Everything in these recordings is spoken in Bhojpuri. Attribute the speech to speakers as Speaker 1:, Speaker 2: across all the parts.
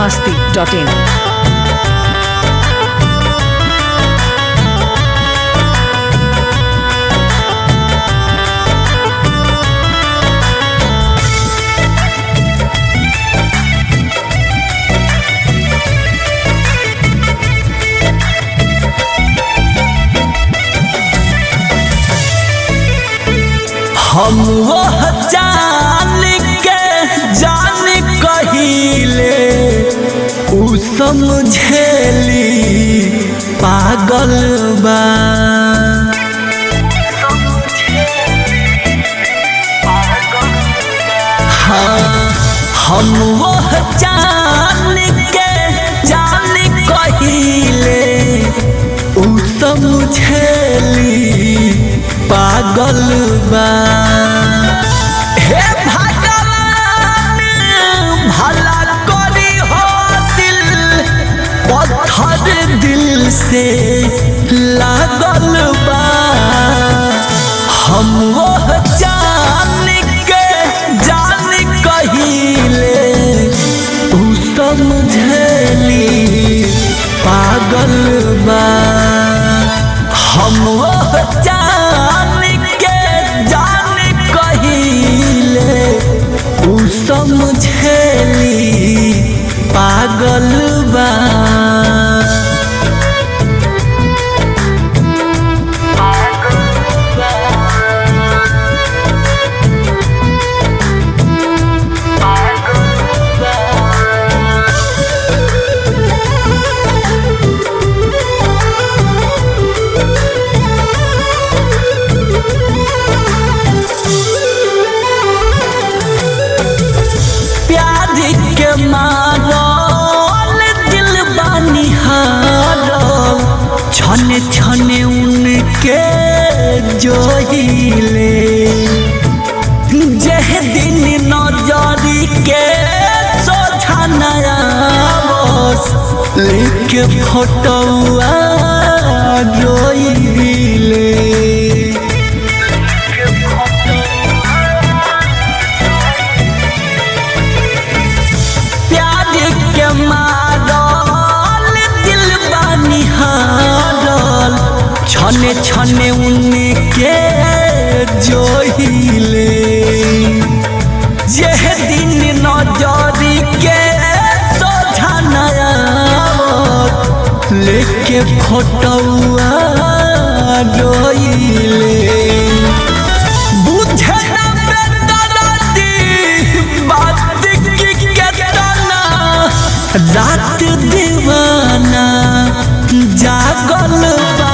Speaker 1: masti.in.
Speaker 2: हम वह जान के जान कहिले उ समझेली पागल बा हाँ हम वह जान के जान कहिले उ समझेली पागल बा हे भगवान भला करी हो दिल पत्थर दिल से लागल बा हम वो जान के जान कहिले उ समझली पागल बा हम वो जान के जान कहिले उ समझली पागल बा प्यार के मारल दिल बानी हारल छने छने उनके जोहिले जह दिन नजरी के सोझा नया बस लेके फोटोआ रोइले प्यार के मारल दिल बानी हारल छने छने उनके जोहिले यह दिन नजरी के सोझा नया लेके फोटोआ रोइले बुझे ना बेदर्दी बात की केतना रात दीवाना जागल बा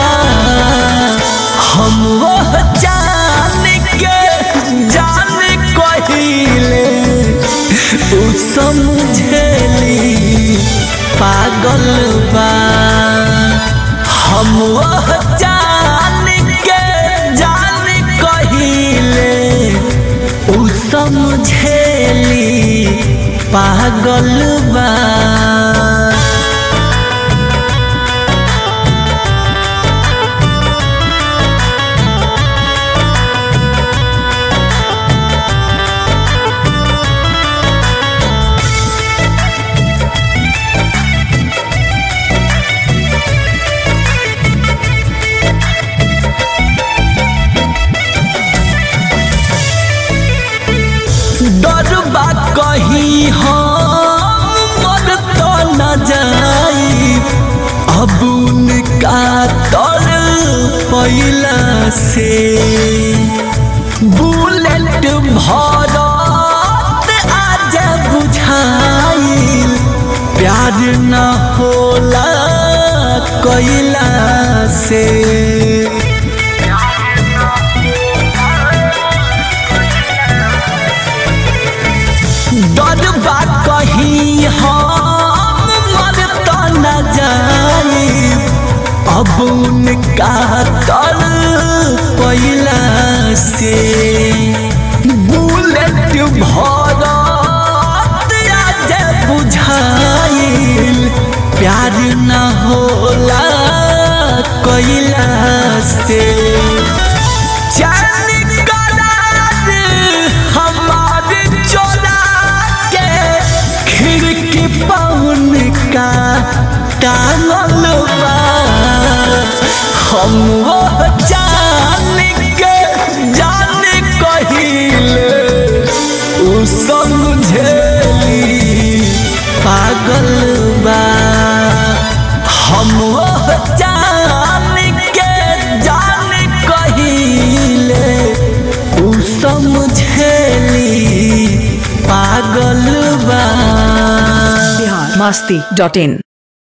Speaker 2: हम वो जान के जान कहिले उ समझेली पागल बा हम वो जान के जान कहिले उ समझेली पागल बा डरबा कहीं हम मर तो न जाई अब उनका तर पैला से बुलेट भरत आज बुझाई प्यार न होला कैला से डरबा कहीं हम मर तो न जाई अब उनका तर पैला से बुलेट भरत आज बुझाइल प्यार न होला कैला से जान करार हमारे चोरा के खिड़की पौन का टांगल बा हम वो जान के जान कहिले उ समझेली पागल बा हम वो जान के जान कहिले उ समझेली पागल बा
Speaker 1: Bihar masti.in.